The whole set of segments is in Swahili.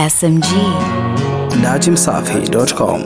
SMG. Datimsafi.com.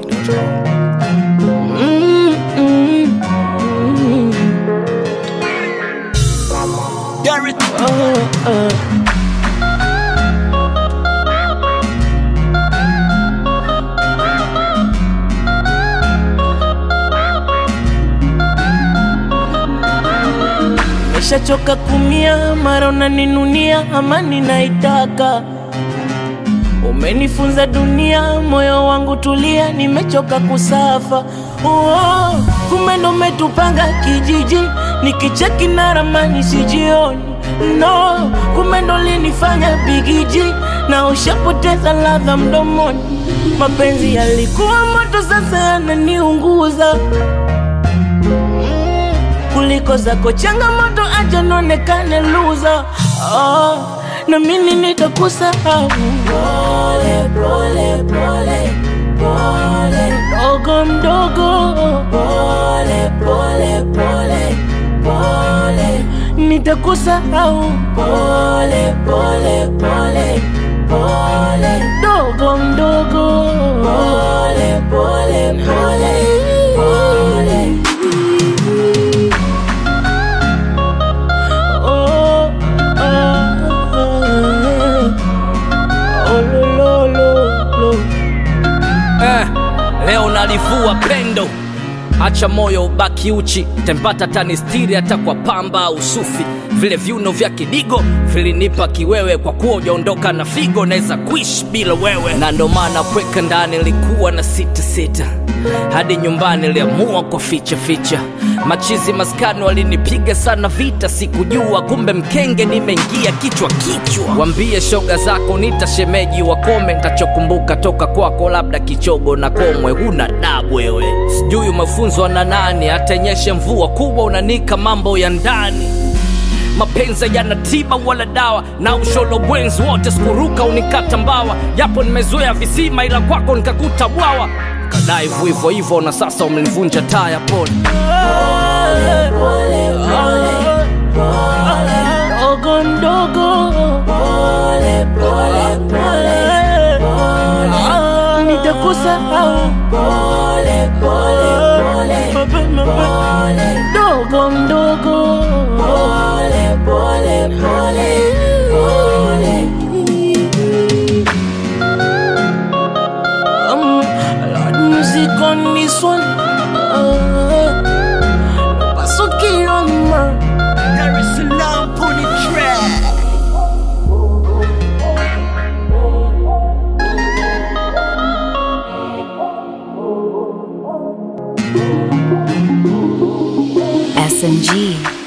Nimeshachoka kumia, mara unaninunia, amani naitaka. Umenifunza dunia, moyo wangu tulia, nimechoka kusafa. Oh, kumbe ndo umetupanga kijiji, nikicheki na ramani sijioni. No, kumbe ndo linifanya bigiji, na ushapoteza ladha mdomoni. Mapenzi yalikuwa moto, sasa yananiunguza kuliko zako changamoto, acha nionekane loser. Oh, na mimi nitakusahau pole pole pole pole, mdogo mdogo, pole pole pole pole, nitakusahau pole pole pole pole, mdogo mdogo, pole pole pole pole. Oh, oh, oh, lo, lo, lo, lo. Eh, leo nalivua pendo, acha moyo ubaki uchi, tempata tanistiri hata kwa pamba au sufi. Vile viuno vya kidigo vilinipa kiwewe, kwa kuwa ujaondoka na figo, naweza kuishi bila wewe, na ndo maana kweka ndani likuwa na sita sita hadi nyumbani liamua kwa ficha ficha. Machizi maskani walinipiga sana vita, sikujua kumbe mkenge nimeingia kichwa kichwa. Wambie shoga zako nitashemeji wakome, ntachokumbuka toka kwako labda kichogo na komwe. Huna dabu wewe, sijui umefunzwa na nani, atenyeshe mvua kubwa unanika mambo ya ndani mapenzi yana tiba wala dawa na usholo bwenzi wote sikuruka unikata mbawa japo nimezoea visima ila kwako nikakuta bwawa kadaivu hivyo hivyo na sasa umenivunja taya pole Mdogo mdogo, pole pole pole pole, nitakusahau pole pole pole pole, mdogo mdogo, pole pole pole pole. Um, Lord, music on this one. Uh, Pasuki on my. There is a lamp on the track. SMG.